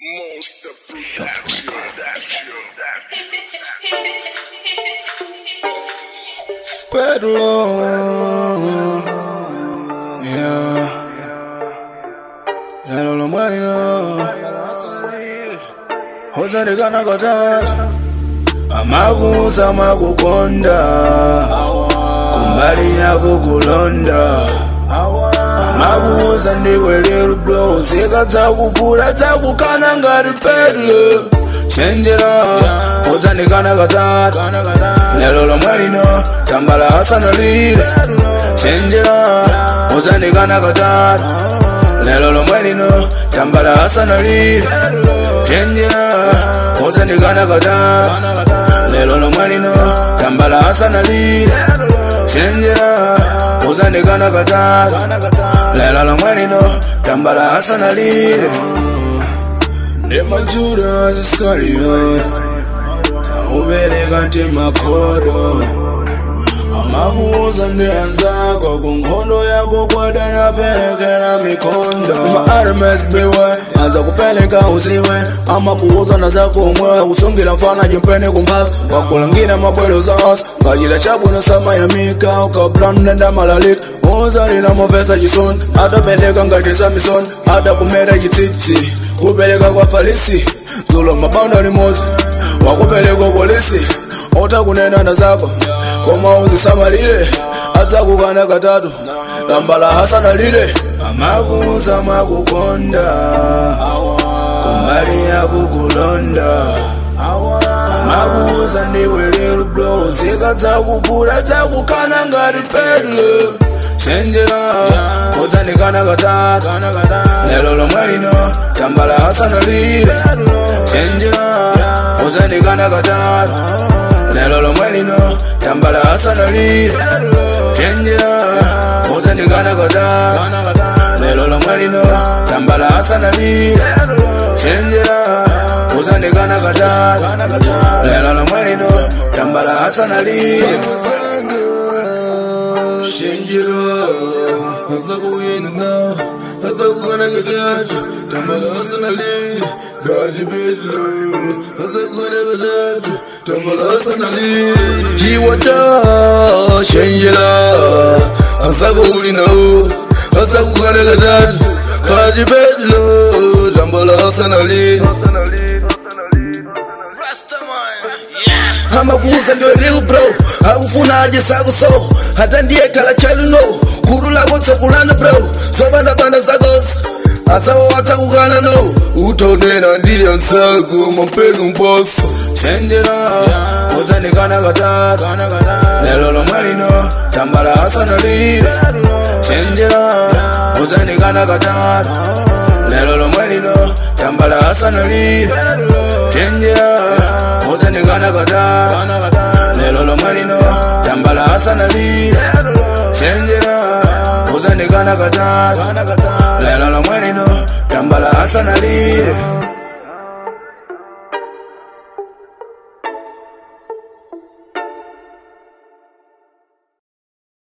Monster Production. Pedalo. Yeah. Lelo lo mwalino. Hozarekana katatu. Amakuza amakukonda. Kumbali yako kulonda. Amakuza ndiwe little bro. Zika dzakuvula dzakukana ngati pedalo. Chenjera. Hozarekana katatu. Lelo lo mwalino. Tambala hasana lile. Chenjera. Hozarekana katatu. Lelo lo mwalino. Tambala hasana lile. Chenjera. Hozarekana katatu. Lelo lo mwalino. Tambala hasana lile. Chenjera. Hozarekana katatu. Lelo lo mwalino. Tambala hasana lile. Nema Judas Iscariot. Ubereka ntemakhodo amabuza ndiyanzako kunkhondo yako kwada napelekela mikhondo ma-rms biwe aza kupeleka uziwe amabuza nazakumwe usungila mfana jimpene kumphasi wakulangina mabwelo za os ngajila chabwino samayamika ukablanda malalika uzalina mopesa chisoni atapeleka ngati samison atakumera chitsitsi kupeleka kwa falisi dzulo mabaundo limozi wakupeleka polisi utakunena na zako koma uzisamalire adzakukana katatu tambala hasana lile amakuza makukonda kumbali yakukulonda amakuza ndiwe little bro zika dzakuvula dzakukana ngati pedlo chenjera udzandikana katatu lelo lomwe lino tambala hasana lile chenjera udzandikana katatu lelo lomwe lino tambala hasana lile chenjera udzandikana katatu lelo lomwe lino tambala hasana lile chenjera udzandikana katatu lelo lomwe lino tambala hasana lile Shinjiro, Hazakuina, Hazakuna Gadaj, Tambala Hasanali, Gaji Bedlo, Hazakuna Gadaj, Tambala Hasanali, Jiwata, Shinjira, Hazakulina, Hazakuna Gadaj, Gaji Bedlo, Tambala Hasanali. amabuza ndio real bro akufunaje sako so hata ndiye kala chaluno kurula kotse kulana bro zobanda banda zakos asawo watakukana no utonena ndiye nsako mampenu mboso chenjera udzandikana katatu lelo lomwe lino tambala hasana lile chenjera udzandikana katatu lelo lomwe lino tambala hasana lile chenjera udzandikana katatu lelo lomwe lino tambala hasana lile chenjera udzandikana katatu lelo lomwe lino tambala hasana lile